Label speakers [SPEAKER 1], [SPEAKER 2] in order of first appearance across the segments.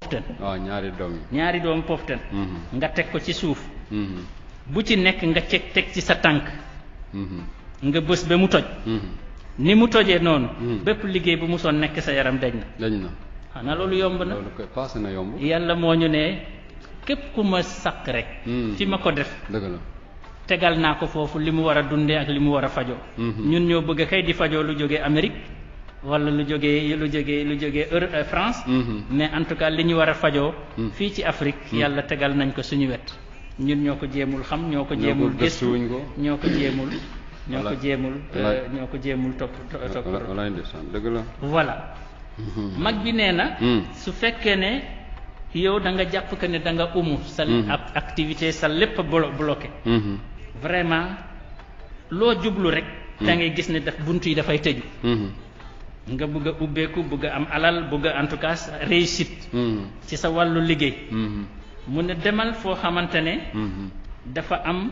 [SPEAKER 1] poftan
[SPEAKER 2] waaw ñaari doom yi
[SPEAKER 1] ñaari doomu poftan
[SPEAKER 2] Mhm.
[SPEAKER 1] nga teg ko ci suuf
[SPEAKER 2] Mhm.
[SPEAKER 1] bu ci nekk nga ceg teg ci sa tànk
[SPEAKER 2] Mhm.
[SPEAKER 1] nga bës ba mu toj
[SPEAKER 2] Mhm.
[SPEAKER 1] ni mu tojee noonu
[SPEAKER 2] Mhm.
[SPEAKER 1] bépp liggéey bu musoon nekk sa yaram dañ na
[SPEAKER 2] dañ na
[SPEAKER 1] xanaa loolu yomb na
[SPEAKER 2] loolu koy passé na yomb
[SPEAKER 1] yàlla moo ñu ne képp ku ma sàkk rek
[SPEAKER 2] Mhm.
[SPEAKER 1] fi ma ko def
[SPEAKER 2] dëgg la
[SPEAKER 1] tegal naa ko foofu li mu war a dundee ak li mu war a fajoo
[SPEAKER 2] Mhm.
[SPEAKER 1] ñun ñoo bëgg kay di fajoo lu jógee Amérique wala lu jógee lu jógee lu jógee Euro euh, France
[SPEAKER 2] Mhm.
[SPEAKER 1] mais en tout cas li ñu war a fajoo
[SPEAKER 2] Mhm.
[SPEAKER 1] fii ci Afrique yàlla tegal nañ ko suñu wet ñun ñoo ko jéemul xam ñoo ko
[SPEAKER 2] Ñoo ko
[SPEAKER 1] jéemul gëstu
[SPEAKER 2] gëstuwuñ ko.
[SPEAKER 1] ñoo ko jéemul ñoo ko
[SPEAKER 2] Wala-
[SPEAKER 1] jéemul euh,
[SPEAKER 2] wala-
[SPEAKER 1] ñoo ko jéemul topp to- topp
[SPEAKER 2] wala walaay ndeysaan dëgg la
[SPEAKER 1] voilà
[SPEAKER 2] Mhm.
[SPEAKER 1] mag bi nee na
[SPEAKER 2] Mhm.
[SPEAKER 1] su fekkee ne yow da nga jàpp que ne da nga umu sa
[SPEAKER 2] Mhm.
[SPEAKER 1] ak activité sa lépp blo bloqué
[SPEAKER 2] Mhm.
[SPEAKER 1] vraiment loo jublu rek da ngay gis ne daf bunt yi dafay tëju
[SPEAKER 2] Mhm.
[SPEAKER 1] nga bëgg a ubbeeku bëgg a am alal bëgg a en tout cas réussite
[SPEAKER 2] Mhm.
[SPEAKER 1] ci sa wàllu liggéey
[SPEAKER 2] Mhm.
[SPEAKER 1] mu ne demal foo xamante ne
[SPEAKER 2] Mhm.
[SPEAKER 1] dafa am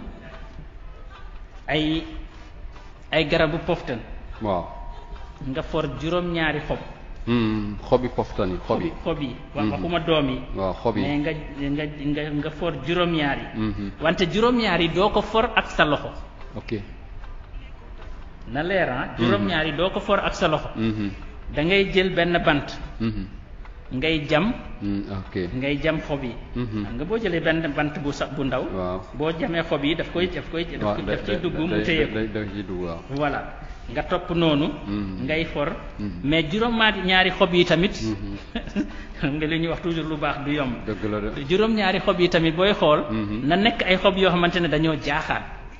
[SPEAKER 1] ay ay garabu poftan
[SPEAKER 2] waaw
[SPEAKER 1] nga for juróom-ñaari xob
[SPEAKER 2] Mhm. xobi poftan yi xob yi
[SPEAKER 1] xob yi wax
[SPEAKER 2] Mhm.
[SPEAKER 1] waxuma doom yi
[SPEAKER 2] waaw xob
[SPEAKER 1] mais
[SPEAKER 2] yi
[SPEAKER 1] nga nga nga nga for juróom-ñaar yi
[SPEAKER 2] Mhm.
[SPEAKER 1] wante juróom-ñaar yi doo ko for ak sa loxo
[SPEAKER 2] ok
[SPEAKER 1] na leer ah juróom-ñaar yi doo ko for ak sa loxo
[SPEAKER 2] Mhm.
[SPEAKER 1] da ngay jël benn bant
[SPEAKER 2] Mhm.
[SPEAKER 1] ngay jam
[SPEAKER 2] Mhm. ok
[SPEAKER 1] ngay jam xob yi
[SPEAKER 2] Mhm.
[SPEAKER 1] xam nga boo jëlee benn bant bu sa bu ndaw
[SPEAKER 2] waaw
[SPEAKER 1] boo jamee xob yi daf koy daf koy
[SPEAKER 2] waaw
[SPEAKER 1] daf
[SPEAKER 2] da-
[SPEAKER 1] daf ciy
[SPEAKER 2] da-
[SPEAKER 1] dugg
[SPEAKER 2] da-
[SPEAKER 1] mu téye ko
[SPEAKER 2] da- da ciy dugg waaw
[SPEAKER 1] voilà nga topp noonu
[SPEAKER 2] Mhm.
[SPEAKER 1] ngay for
[SPEAKER 2] Mhm.
[SPEAKER 1] mais juróom-ñaari ñaari xob yi tamit
[SPEAKER 2] Mhm.
[SPEAKER 1] xam nga li ñuy wax toujours lu baax du yomb
[SPEAKER 2] dëgg la de
[SPEAKER 1] juróom-ñaari xob yi tamit booy xool
[SPEAKER 2] Mhm.
[SPEAKER 1] na nekk ay xob yoo xamante ne dañoo jaaxaan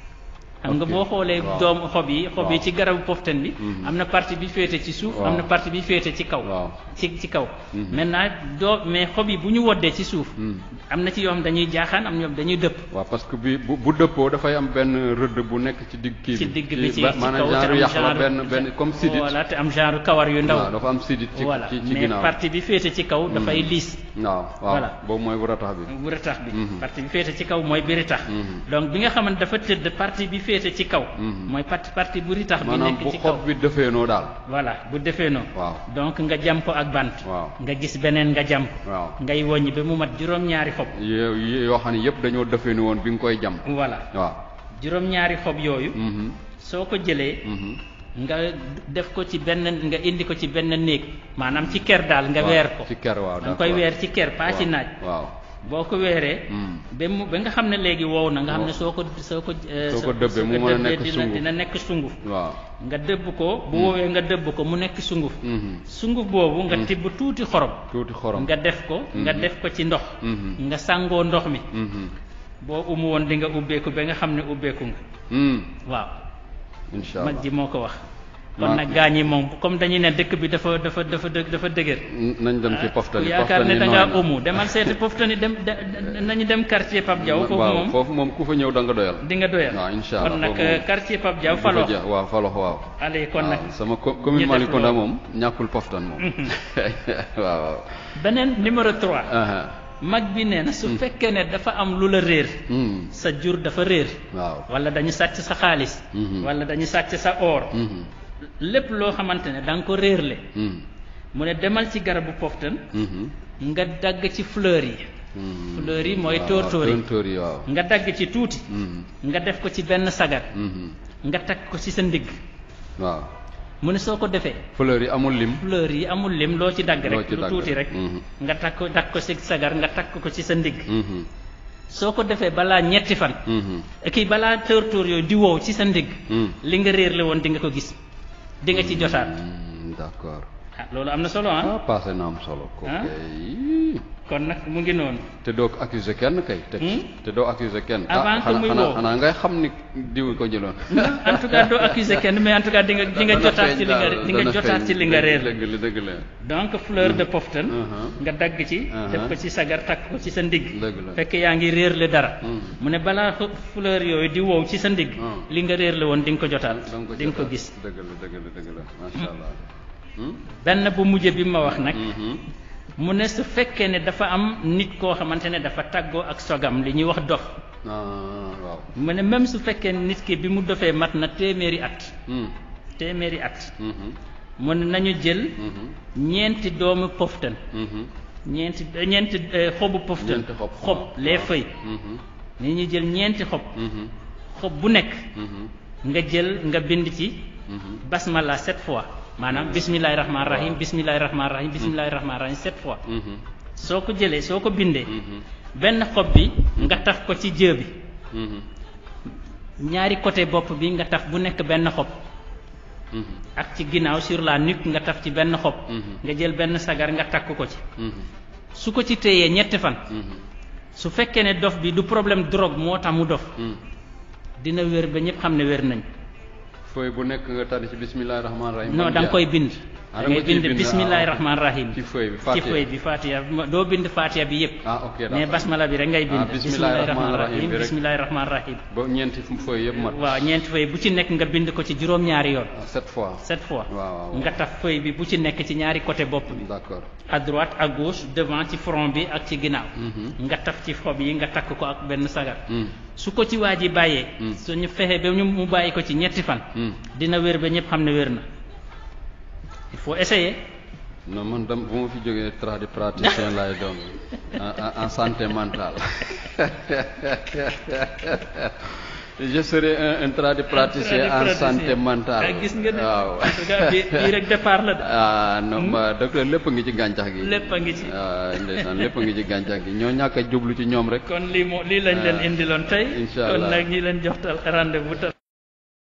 [SPEAKER 1] xam nga
[SPEAKER 2] Ok.
[SPEAKER 1] boo xoolee
[SPEAKER 2] Waaw.
[SPEAKER 1] doomu xob yi xob yi
[SPEAKER 2] Waaw.
[SPEAKER 1] ci garabu poftan bi
[SPEAKER 2] Mhm.
[SPEAKER 1] am na partie bi féete ci suuf
[SPEAKER 2] Waaw.
[SPEAKER 1] am na partie bi féete ci kaw
[SPEAKER 2] waaw
[SPEAKER 1] ci ci kaw
[SPEAKER 2] Mhm.
[SPEAKER 1] maintenant doo mais xob yi bu ñu woddee ci suuf
[SPEAKER 2] Mhm.
[SPEAKER 1] am na ci yoo xam dañuy jaaxaan am ñoom dañuy dëpp
[SPEAKER 2] waaw parce que bi bu bu dëppoo dafay am benn rëdd bu nekk ci digg kii bi
[SPEAKER 1] ci digg bi ci
[SPEAKER 2] ba-
[SPEAKER 1] ci
[SPEAKER 2] maanaam
[SPEAKER 1] kaw te
[SPEAKER 2] genre
[SPEAKER 1] am
[SPEAKER 2] yax la
[SPEAKER 1] genre
[SPEAKER 2] benn benn comme sidit
[SPEAKER 1] voilà te am genre kawar yu ndaw
[SPEAKER 2] waaw dafa am sidit ci
[SPEAKER 1] voilà
[SPEAKER 2] ci ci
[SPEAKER 1] mais
[SPEAKER 2] ginnaaw
[SPEAKER 1] partie bi féete ci kaw dafay liis
[SPEAKER 2] waaw waaw
[SPEAKER 1] Voilà.
[SPEAKER 2] boobu mooy bu ratax bi
[SPEAKER 1] bu retax bi
[SPEAKER 2] Mhm.
[SPEAKER 1] partie bi féete ci kaw mooy bi retax
[SPEAKER 2] Mhm.
[SPEAKER 1] donc bi nga xamante dafa tëdd partie bi féete ci kaw
[SPEAKER 2] Mhm.
[SPEAKER 1] mooy partie partie bu ritax bi
[SPEAKER 2] maanaam
[SPEAKER 1] nekk
[SPEAKER 2] bu
[SPEAKER 1] ci kaw
[SPEAKER 2] xob bi defeenoo daal
[SPEAKER 1] voilà bu defee noonu
[SPEAKER 2] waaw
[SPEAKER 1] donc nga jam ko ak bant
[SPEAKER 2] waaw
[SPEAKER 1] nga gis beneen nga jam ko
[SPEAKER 2] waaw
[SPEAKER 1] ngay woññi ba mu mat juróom-ñaari xob
[SPEAKER 2] yo- yoo xam ne yëpp dañoo defeenu woon bi nga koy jam
[SPEAKER 1] voilà
[SPEAKER 2] waaw
[SPEAKER 1] juróom-ñaari xob yooyu
[SPEAKER 2] mhm
[SPEAKER 1] soo ko jëlee
[SPEAKER 2] mhm
[SPEAKER 1] nga def ko ci benn nga indi ko ci benn néeg maanaam ci ker daal nga
[SPEAKER 2] waaw,
[SPEAKER 1] weer ko
[SPEAKER 2] ci ker waaw
[SPEAKER 1] da nga koy
[SPEAKER 2] d'accord.
[SPEAKER 1] weer ci ker pas ci
[SPEAKER 2] waaw,
[SPEAKER 1] naaj
[SPEAKER 2] waaw
[SPEAKER 1] boo ko weeree
[SPEAKER 2] mhm
[SPEAKER 1] ba mu ba nga xam ne léegi wow na nga xam ne
[SPEAKER 2] Wow.
[SPEAKER 1] soo ko soo ko eh,
[SPEAKER 2] Soo ko
[SPEAKER 1] soo
[SPEAKER 2] dëbbee mu
[SPEAKER 1] ko
[SPEAKER 2] mën a
[SPEAKER 1] dëbbee
[SPEAKER 2] nekk
[SPEAKER 1] dina
[SPEAKER 2] sunguf.
[SPEAKER 1] dina nekk sunguf
[SPEAKER 2] waaw
[SPEAKER 1] nga dëbb ko bu woowee nga dëbb ko mu nekk sunguf
[SPEAKER 2] mhm
[SPEAKER 1] sunguf boobu nga
[SPEAKER 2] Mm.
[SPEAKER 1] tibb tuuti xorom
[SPEAKER 2] tuuti xorom
[SPEAKER 1] nga def ko nga
[SPEAKER 2] Mhm.
[SPEAKER 1] def ko ci ndox
[SPEAKER 2] mhm
[SPEAKER 1] nga sàngoo ndox mi
[SPEAKER 2] mhm
[SPEAKER 1] boo umu woon di nga ubbeeku ba nga xam ne ubbeeku nga
[SPEAKER 2] mhm
[SPEAKER 1] waaw
[SPEAKER 2] incha allah
[SPEAKER 1] mag ji moo ko wax
[SPEAKER 2] Ma-
[SPEAKER 1] kon nag gaañ yi moom comme dañuy ne dëkk bi dafa dafa dafa dë- dafa dëgër
[SPEAKER 2] nañ dem ci
[SPEAKER 1] ah,
[SPEAKER 2] poftani
[SPEAKER 1] ku yaakaar ne
[SPEAKER 2] poftani
[SPEAKER 1] da
[SPEAKER 2] nooy
[SPEAKER 1] ngaa
[SPEAKER 2] na.
[SPEAKER 1] umu demal seeti poftani dem da- da- nañu dem quartier Pape Diaw foofu
[SPEAKER 2] waaw
[SPEAKER 1] moom
[SPEAKER 2] foofu moom ku fa ñëw da nga doyal
[SPEAKER 1] di nga doyal
[SPEAKER 2] waaw incha allah
[SPEAKER 1] kon nag
[SPEAKER 2] foofu moom.
[SPEAKER 1] quartier Pape Diaw
[SPEAKER 2] di fa
[SPEAKER 1] falo
[SPEAKER 2] ja- waaw falox waaw
[SPEAKER 1] allez kon nag
[SPEAKER 2] waaw sama co-
[SPEAKER 1] ñu
[SPEAKER 2] commune
[SPEAKER 1] def
[SPEAKER 2] Malicounda
[SPEAKER 1] loolu.
[SPEAKER 2] moom ñàkkul poftan moom waaw waaw
[SPEAKER 1] beneen numéro 3
[SPEAKER 2] aha
[SPEAKER 1] mag bi nee na su fekkee ne dafa am lu la réer
[SPEAKER 2] mhm
[SPEAKER 1] sa jur dafa réer
[SPEAKER 2] waaw
[SPEAKER 1] wala dañu sàcc sa xaalis
[SPEAKER 2] Mhm.
[SPEAKER 1] wala dañu sàcc sa or
[SPEAKER 2] mhm
[SPEAKER 1] lépp loo xamante ne da nga ko réerle
[SPEAKER 2] mhm
[SPEAKER 1] mu ne demal ci garabu poftan
[SPEAKER 2] mhm
[SPEAKER 1] nga dagg ci fleur yi
[SPEAKER 2] mhm
[SPEAKER 1] fleur yi mooy
[SPEAKER 2] waaw,
[SPEAKER 1] tóortóor yi
[SPEAKER 2] tóortóor yi waaw
[SPEAKER 1] nga dagg ci tuuti
[SPEAKER 2] mhm
[SPEAKER 1] nga def ko ci benn sagar
[SPEAKER 2] mhm
[SPEAKER 1] nga takk ko ci sa ndigg
[SPEAKER 2] waaw
[SPEAKER 1] mu ne soo ko defee
[SPEAKER 2] fleur yi amul lim
[SPEAKER 1] fleur yi amul lim loo ci dagg
[SPEAKER 2] Loo
[SPEAKER 1] rek
[SPEAKER 2] ci
[SPEAKER 1] lu
[SPEAKER 2] dagg
[SPEAKER 1] tuuti
[SPEAKER 2] rek.
[SPEAKER 1] rek
[SPEAKER 2] Mhm.
[SPEAKER 1] nga takk ko takk ko ci sagar nga takk ko ci sa ndigg
[SPEAKER 2] mhm
[SPEAKER 1] soo ko defee balaa ñetti fan
[SPEAKER 2] mhm
[SPEAKER 1] kii balaa tóortóor yooyu di wow ci sa ndigg
[SPEAKER 2] mhm
[SPEAKER 1] li nga réer la woon di nga ko gis di nga ci jotaat
[SPEAKER 2] Mm, d'accord
[SPEAKER 1] ah loolu am na solo ah
[SPEAKER 2] ah passé na am solo ko
[SPEAKER 1] Ah.
[SPEAKER 2] kay
[SPEAKER 1] kon nag mu ngi noonu
[SPEAKER 2] te doo ko accuser kenn kay teg ci.
[SPEAKER 1] Hmm?
[SPEAKER 2] te doo accuser kenn
[SPEAKER 1] Avant que
[SPEAKER 2] xanaa
[SPEAKER 1] muy
[SPEAKER 2] xanaa
[SPEAKER 1] woo.
[SPEAKER 2] xanaa ngay xam ni diw ko jëloon
[SPEAKER 1] en tout cas doo accuser kenn mais en tout cas di nga di nga
[SPEAKER 2] Dana
[SPEAKER 1] jotaat
[SPEAKER 2] feeñ
[SPEAKER 1] ci li nga
[SPEAKER 2] daal,
[SPEAKER 1] di nga
[SPEAKER 2] dana
[SPEAKER 1] jotaat
[SPEAKER 2] feeñ.
[SPEAKER 1] ci li nga réer
[SPEAKER 2] dëgg la dëgg la
[SPEAKER 1] donc fleur de poftan
[SPEAKER 2] Uh-huh.
[SPEAKER 1] nga dagg ci
[SPEAKER 2] Uh-huh.
[SPEAKER 1] def ko ci sagar takk ko ci sa ndigg
[SPEAKER 2] Dëgg la.
[SPEAKER 1] fekk yaa ngi réer le dara
[SPEAKER 2] Hmm.
[SPEAKER 1] mu ne balaa fu- fleur yooyu di wow ci sa ndigg
[SPEAKER 2] Hmm.
[SPEAKER 1] li nga réer la woon di nga ko jotaat
[SPEAKER 2] da nga ko
[SPEAKER 1] di nga ko
[SPEAKER 2] jotaat.
[SPEAKER 1] gis
[SPEAKER 2] dëgg la dëgg la dëgg la macha allah Hmm?
[SPEAKER 1] benn bu mujj bi ma wax nag
[SPEAKER 2] Mhm.
[SPEAKER 1] mu ne su fekkee ne dafa am nit koo xamante ne dafa tàggoo ak sogam li ñuy wax dof
[SPEAKER 2] ah waaw
[SPEAKER 1] mu ne même su fekkee ne nit ki bi mu dofee mat na téeméeri at
[SPEAKER 2] Hmm.
[SPEAKER 1] téeméeri at
[SPEAKER 2] Mhm.
[SPEAKER 1] mu ne nañu jël
[SPEAKER 2] Mhm.
[SPEAKER 1] ñeenti doomu poftan
[SPEAKER 2] Mhm.
[SPEAKER 1] ñeenti ñeenti eh, xobu poftan
[SPEAKER 2] ñeenti xob
[SPEAKER 1] xob les
[SPEAKER 2] waaw.
[SPEAKER 1] feuilles
[SPEAKER 2] Mhm.
[SPEAKER 1] ni ñuy jël ñeenti xob
[SPEAKER 2] Mhm.
[SPEAKER 1] xob bu nekk
[SPEAKER 2] Mhm.
[SPEAKER 1] nga jël nga bind ci
[SPEAKER 2] Mhm.
[SPEAKER 1] basmala sept fois maanaam bismillahi rahmaani rahim bismillahi rahmaani rahim bismillahi rahmaani rahim sept fois
[SPEAKER 2] Mhm.
[SPEAKER 1] soo ko jëlee soo ko bindee
[SPEAKER 2] Mhm.
[SPEAKER 1] benn xob bi nga taf ko ci jë bi
[SPEAKER 2] Mhm.
[SPEAKER 1] ñaari côté bopp bi nga taf bu nekk benn xob
[SPEAKER 2] Mhm.
[SPEAKER 1] ak ci ginnaaw sur la nuque nga taf ci benn xob
[SPEAKER 2] Mhm.
[SPEAKER 1] nga jël benn sagar nga takk ko ci
[SPEAKER 2] Mhm.
[SPEAKER 1] su ko ci téyee ñetti fan
[SPEAKER 2] Mhm.
[SPEAKER 1] su fekkee ne dof bi du problème drogue moo tax mu dof
[SPEAKER 2] Mhm.
[SPEAKER 1] dina wér ba ñëpp xam ne wér nañ
[SPEAKER 2] fooy bu nekk nga tari ci bismillahi rahmaani rahim.
[SPEAKER 1] non da nga koy bind
[SPEAKER 2] Ah,
[SPEAKER 1] da
[SPEAKER 2] da nga
[SPEAKER 1] ngay
[SPEAKER 2] ciy
[SPEAKER 1] bind
[SPEAKER 2] bind,
[SPEAKER 1] bismillahi
[SPEAKER 2] ah, ok.
[SPEAKER 1] rahmaani rahim
[SPEAKER 2] ci feuille bi
[SPEAKER 1] ci
[SPEAKER 2] Fatiha.
[SPEAKER 1] feuille bi fatiha ma- doo bind fatiha bi yëpp
[SPEAKER 2] ah ok
[SPEAKER 1] mais
[SPEAKER 2] d'accord.
[SPEAKER 1] basmala bi rek ngay bind
[SPEAKER 2] Ah, bismillahi rahmaani rahim bi rek.
[SPEAKER 1] bismillahi rahmaani rahim
[SPEAKER 2] ba ñeenti feuille yëpp mat.
[SPEAKER 1] waaw ñeenti feuille bu ci nekk nga bind ko ci juróom-ñaari yoon
[SPEAKER 2] Ah, sept fois.
[SPEAKER 1] sept fois
[SPEAKER 2] waaw waaw.
[SPEAKER 1] nga taf feuille bi bu ci nekk ci ñaari côté bopp bi
[SPEAKER 2] d'accord.
[SPEAKER 1] à droite à gauche devant ci front bi ak ci ginnaaw
[SPEAKER 2] Mhm.
[SPEAKER 1] nga taf ci xob yi nga takk ko ak benn sagar
[SPEAKER 2] Mhm.
[SPEAKER 1] su ko ci waa ji bàyyee
[SPEAKER 2] Mm.
[SPEAKER 1] suñu fexe ba ñu mu bàyyi ko ci ñetti fan
[SPEAKER 2] Mhm.
[SPEAKER 1] dina wér ba ñëpp xam ne wér na il faut essayer
[SPEAKER 2] non man dam bu ma fi jógee tradipraticien laay doon en en- en santé mentale je serai un un tradipraticien en santé mentale
[SPEAKER 1] ah gis nga ne
[SPEAKER 2] waaw
[SPEAKER 1] en tout cas bii bii rek départ la de
[SPEAKER 2] ah non ma docteur lépp a ngi ci gàncax gi
[SPEAKER 1] lépp a ngi ci
[SPEAKER 2] ah ndeysaan lépp a ngi ci gàncax gi ñoo ñàkk a jublu ci ñoom rek
[SPEAKER 1] kon lii moo lii lañ leen
[SPEAKER 2] Ah.
[SPEAKER 1] indiloon tey
[SPEAKER 2] Incha
[SPEAKER 1] kon
[SPEAKER 2] Allah.
[SPEAKER 1] nag ñi leen joxtal rendez-vous